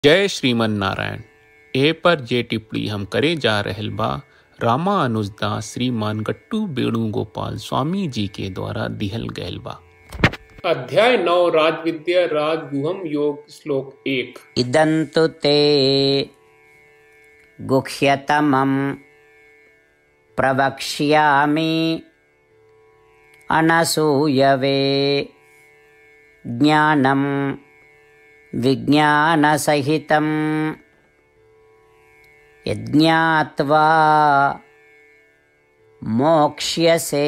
जय श्रीमन नारायण ए पर जे टिप्पणी हम करे जा रहल बा रामा अनुजदास श्रीमान गट्टू वेणुगोपाल स्वामी जी के द्वारा दिहल गयल बा अध्याय नौ राजविद्या राजगुहम योग श्लोक एक इदन्तु ते गुह्यतमं प्रवक्ष्यामि अनसूयवे ज्ञानं विज्ञानसहितं यज्ञात्वा मोक्ष्यसे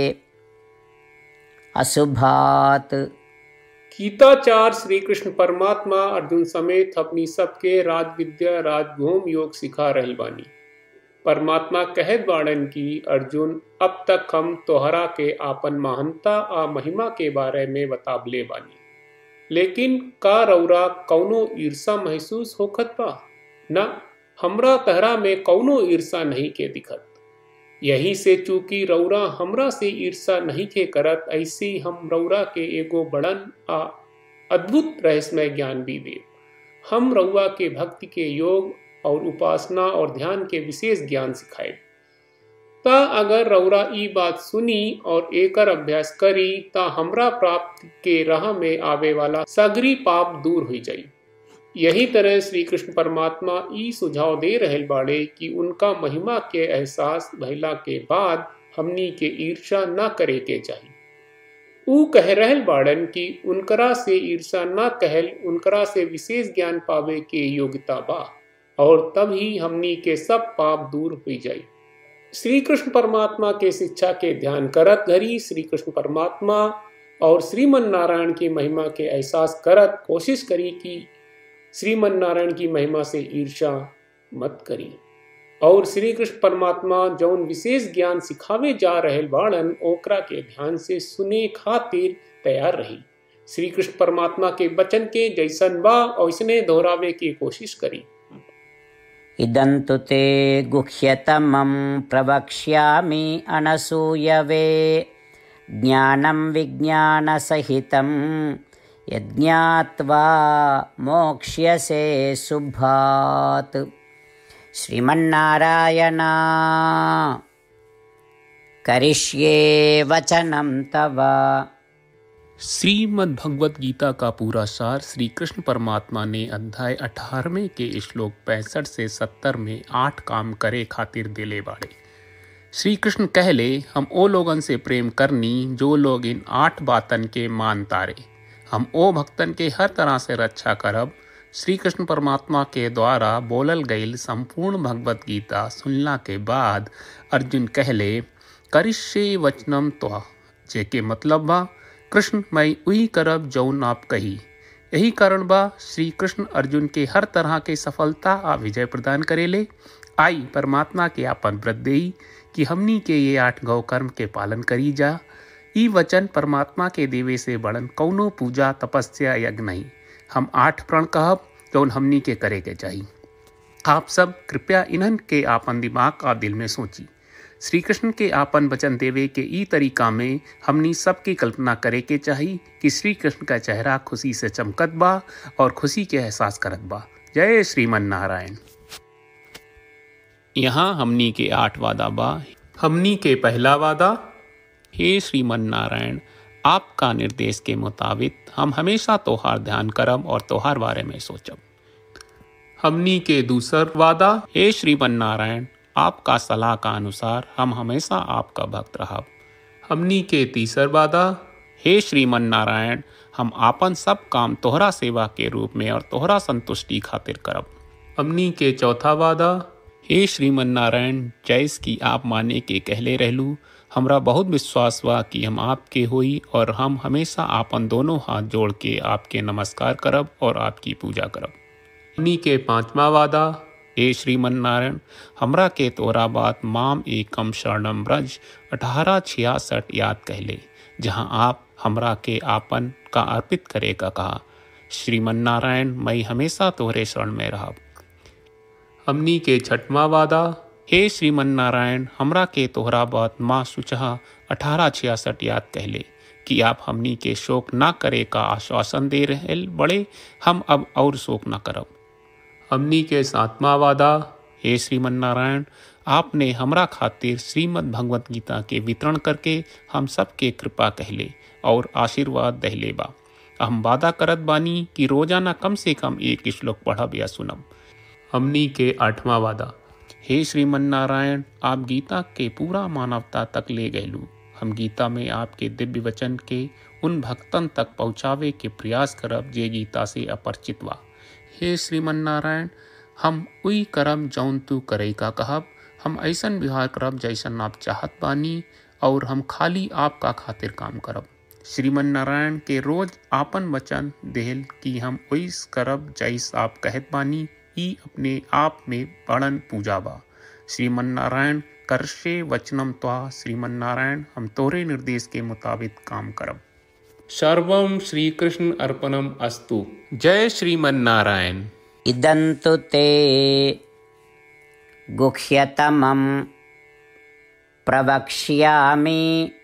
अशुभात् गीताचार श्री कृष्ण परमात्मा अर्जुन समेत अपनी सबके राज विद्या राजभूम योग सिखा रहल बानी परमात्मा कहत बाड़न की अर्जुन अब तक हम तोहरा के आपन महानता आ महिमा के बारे में बताबले बानी लेकिन का रौरा कौनो ईर्षा महसूस होखत बा न हमरा तहरा में कौनो ईर्षा नहीं के दिखत यही से चूंकि रौरा हमरा से ईर्षा नहीं के करत ऐसी हम रौरा के एगो बड़न आ अद्भुत रहस्यमय ज्ञान भी दे हम रउआ के भक्ति के योग और उपासना और ध्यान के विशेष ज्ञान सिखाए ता अगर रौरा ई बात सुनी और एकर अभ्यास करी ता हमरा प्राप्त के राह में आवे वाला सगरी पाप दूर हो जाई यही तरह श्री कृष्ण परमात्मा ई सुझाव दे रहल बाड़े कि उनका महिमा के एहसास भइला के बाद हमनी के ईर्षा न करे के चाहिए ऊ कह रहल बाड़न कि उनकरा से ईर्षा न कहल उनकरा से विशेष ज्ञान पावे के योग्यता बा और तब ही हमनी के सब पाप दूर हो जाई श्री कृष्ण परमात्मा के शिक्षा के ध्यान करत घरी श्री कृष्ण परमात्मा और श्रीमन नारायण की महिमा के एहसास करत कोशिश करी कि श्रीमन नारायण की महिमा से ईर्षा मत करी और श्री कृष्ण परमात्मा जौन विशेष ज्ञान सिखावे जा रहल बाड़न ओकरा के ध्यान से सुने खातिर तैयार रही श्री कृष्ण परमात्मा के वचन के जैसन बा वैसने दोहरावे की कोशिश करी इदन्तु ते गुह्यतमं प्रवक्ष्यामि अनसूयवे ज्ञानं विज्ञानसहितं यज्ञात्वा मोक्ष्यसे शुभात् श्रीमन्नारायण करिष्ये वचनं तव श्रीमद् भगवत गीता का पूरा सार श्री कृष्ण परमात्मा ने अध्याय 18वें के श्लोक पैंसठ से 70 में आठ काम करे खातिर दिले बाड़े श्री कृष्ण कहले हम ओ लोगन से प्रेम करनी जो लोग इन आठ बातन के मान तारे हम ओ भक्तन के हर तरह से रक्षा करब श्री कृष्ण परमात्मा के द्वारा बोलल गईल संपूर्ण भगवत गीता सुनला के बाद अर्जुन कहले करिष्ये वचनम त्वा जेके मतलब बा कृष्ण मैं वही करब जौन आप कही यही कारण बा श्री कृष्ण अर्जुन के हर तरह के सफलता आ विजय प्रदान करेले आई परमात्मा के आपन व्रत देई कि हमनी के ये आठ गौ कर्म के पालन करी जा ई वचन परमात्मा के देवे से बड़न कौनो पूजा तपस्या यज्ञ नहीं हम आठ प्रण कहब जौन हमनी के करे के चाहिए आप सब कृपया इन्हन के आपन दिमाग और दिल में सोची श्री कृष्ण के आपन वचन देवे के ई तरीका में हमनी सबकी कल्पना करे के चाही कि श्री कृष्ण का चेहरा खुशी से चमकत बा और खुशी के एहसास करत बा जय श्रीमन नारायण यहाँ हमनी के आठ वादा बा हमनी के पहला वादा हे श्रीमन नारायण आपका निर्देश के मुताबिक हम हमेशा तोहार ध्यान करब और तोहार बारे में सोचब हमनी के दूसर वादा हे श्रीमन नारायण आपका सलाह का अनुसार हम हमेशा आपका भक्त रहब हमनी के तीसर वादा हे श्रीमन नारायण हम आपन सब काम तोहरा सेवा के रूप में और तोहरा संतुष्टि खातिर करब हमनी के चौथा वादा हे श्रीमन नारायण जैस की आप माने के कहले रहलू हमरा बहुत विश्वास बा कि हम आपके होई और हम हमेशा आपन दोनों हाथ जोड़ के आपके नमस्कार करब और आपकी पूजा करब हमनी के पांचवा वादा हे श्रीमन नारायण हमरा के तोरा बात माम एकम शरणम ब्रज अठारह छियासठ याद कहले जहाँ आप हमरा के आपन का अर्पित करे का कहा श्रीमन नारायण मैं हमेशा तोहरे शरण में रहब हमनी के छठवा वादा हे श्रीमन नारायण हमरा के तोहरा बात माँ सुचहा अठारह छियासठ याद कहले कि आप हमनी के शोक ना करे का आश्वासन दे रहे बड़े हम अब और शोक ना करब हमनी के सातवा वादा हे श्रीमन नारायण आपने हमरा खातिर श्रीमद् भगवत गीता के वितरण करके हम सबके कृपा कहले और आशीर्वाद दहले बा हम वादा करत बानी कि रोजाना कम से कम एक श्लोक पढ़ब या सुनब हमनी के आठवां वादा हे श्रीमन नारायण आप गीता के पूरा मानवता तक ले गयलू हम गीता में आपके दिव्य वचन के उन भक्तन तक पहुँचावे के प्रयास करब जे गीता से अपरिचित बा हे श्रीमन नारायण हम उई करम जौन तू करे का कहब हम ऐसन व्यवहार करब जैसन आप चाहत बानी और हम खाली आपका खातिर काम करब श्रीमन नारायण के रोज आपन वचन देहल कि हम ओइस करब जैस आप कहत बानी ई अपने आप में बड़न पूजा बा श्रीमन नारायण करशे वचनम त्वा श्रीमन नारायण हम तोरे निर्देश के मुताबिक काम करब सर्वम श्री कृष्ण अर्पणम अस्तु जय श्रीमन नारायण इदं तु ते गुह्यतमं प्रवक्ष्यामि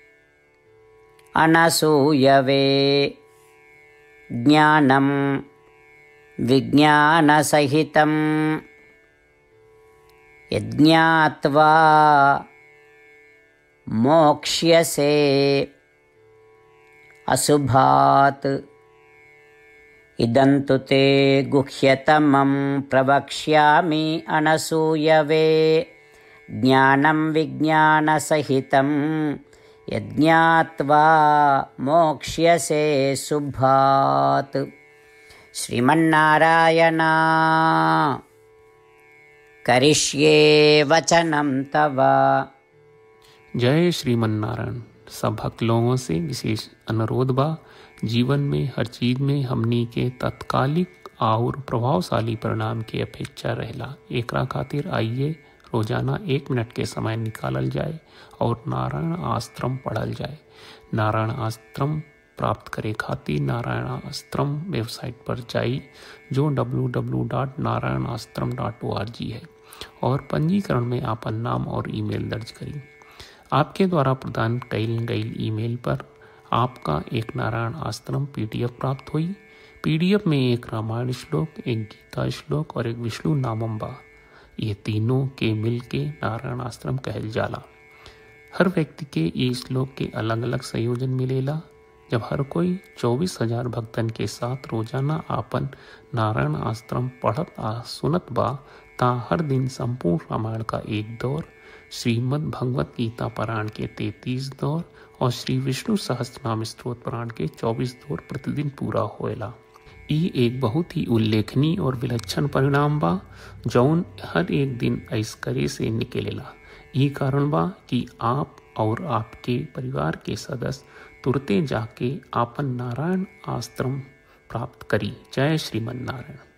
अनसूयवे ज्ञानं विज्ञानसहितं यज्ञात्वा मोक्ष्यसे अशुभात् इदं तु ते गुह्यतमं प्रवक्ष्यामि अनसूयवे ज्ञानं विज्ञानसहितं यज्ञात्वा मोक्ष्यसे शुभात् श्रीमन्नारायण करिष्ये वचनं तव जय श्रीमन नारायण सब भक्त लोगों से विशेष अनुरोध बा जीवन में हर चीज में हमनी के तत्कालिक और प्रभावशाली परिणाम की अपेक्षा रहेला एकरा खातिर आइए रोजाना एक मिनट के समय निकालल जाए और नारायण आश्रम पढ़ल जाए नारायण आश्रम प्राप्त करे खातिर नारायण आश्रम वेबसाइट पर जाई जो www.narayanaashram.org है और पंजीकरण में आपन नाम और ईमेल दर्ज करी आपके द्वारा प्रदान कईल गई ईमेल पर आपका एक नारायण आश्रम पीडीएफ प्राप्त हुई पीडीएफ में एक रामायण श्लोक एक गीता श्लोक और एक विष्णु नामम बा ये तीनों के मिल के नारायण आश्रम कहल जाला हर व्यक्ति के ये श्लोक के अलग अलग संयोजन मिलेला जब हर कोई चौबीस हजार भक्तन के साथ रोजाना आपन नारायण आश्रम पढ़त आ सुनत बा ता हर दिन संपूर्ण रामायण का एक दौर श्रीमद् भगवत गीता पारायण के तैतीस दौर और श्री विष्णु सहस्त्रनाम स्त्रोत पारायण के चौबीस दौर प्रतिदिन पूरा होएला ई एक बहुत ही उल्लेखनीय और विलक्षण परिणाम बा जौन हर एक दिन ऐस करे से निकलेला ई कारण बा कि आप और आपके परिवार के सदस्य तुरते जाके आपन नारायण आश्रम प्राप्त करी जय श्रीमन नारायण